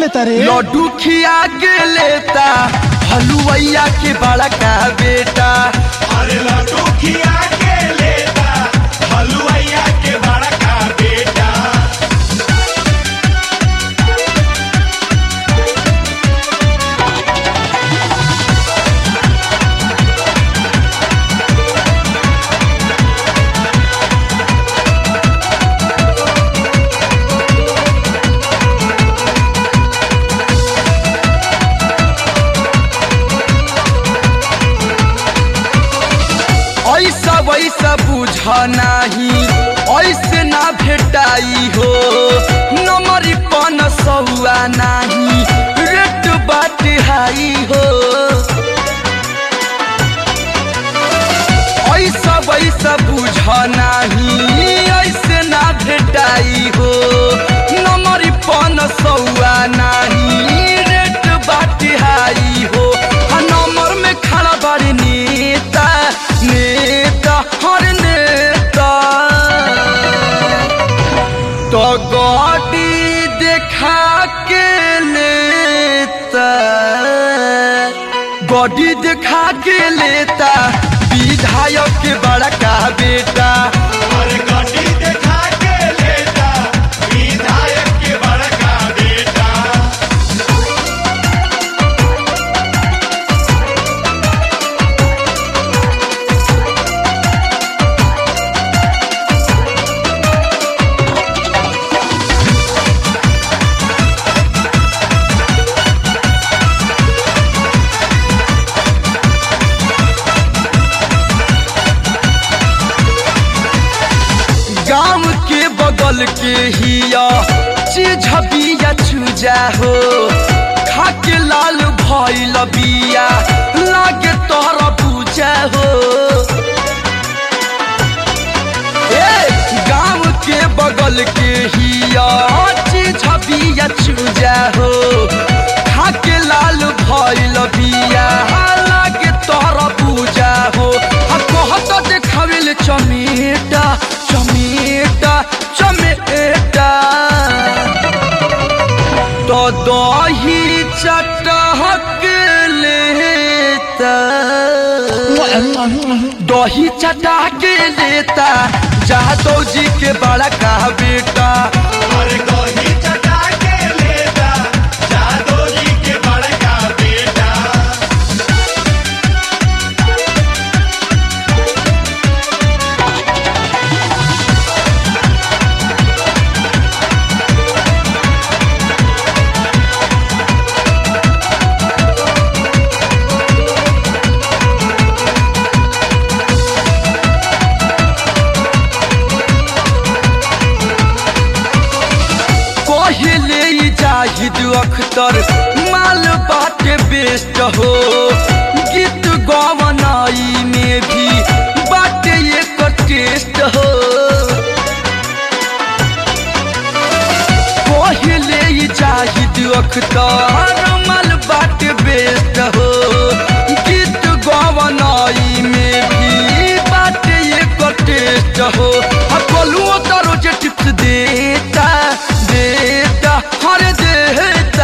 लेता रे लड्डू खिया के लेता हलुवैया के बड़ा का बेटा अरे लड्डू खिया के लेता हलुआइया के बड़ा का बेटा ऐसा वैसा बुझ नाही ऐसे ना भेटाई हो नमरी पन सहुआ नाही रेट बाट हाई हो ऐसा वैसा बुझ नाही ऐसे ना भेटाई हो नमरी पन सहुआ नाही रेट बाट हाई हो आ नंबर में खड़ा बारी नेता नेता हर नेता तो गाड़ी देखा के लेता गाड़ी देखा के लेता विधायक के बड़ा का बेटा अरे गाड़ी देखा के लेता विधायक के बड़ा का बेटा गांव के बगल के हिया चीज बिया चूजा हो खा के लाल भइल बिया लागे तोहरा पूजा हो ए गांव के बगल के हिया चीज बिया चूजा हो खा के लाल भइल बिया लागे तोहरा पूजा हो आ कहत देखावेल चमेटा चमेटा चमेटा तो दही चटहक लेता दही चटा के लेता जादव जी के बड़ा का बेटा अरे दही चटा के लेता जादो जी के बड़ा का बेटा पहले ही जाहिद अख्तर माल बाटे बेस्ट हो गीत गवनाई में भी बाटे एक टेस्ट हो पहले ही जाहिद अख्तर माल बाटे बेस्ट हो गीत गवनाई में भी बाटे एक टेस्ट हो आ कलुओ तो रोज टिप्स देता देता हर देता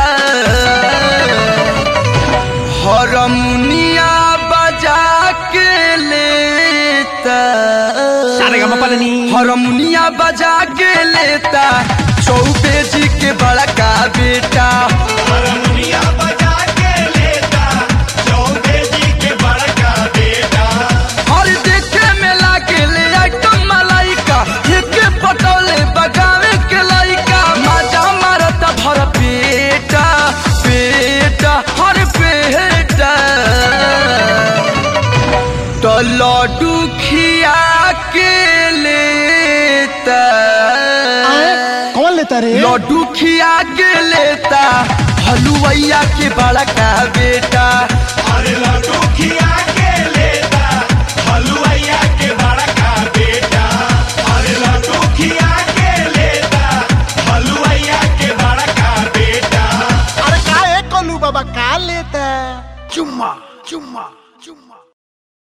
हरमुनिया बजा के लेता हरमुनिया बजा के लेता चौबे जी के बड़ा का बेटा हरमुनिया बजा के लेता चौबे जी के बड़ा का बेटा और देखे में लागे ले आइटम मलाइका एक पटोले बगावे के लाइका मजा मारता भर पेटा पेटा हर पेटा तो लड्डू खिया के लेता कौन लेता रे लड्डू खिया के लेता हलुवैया के बड़ा का बेटा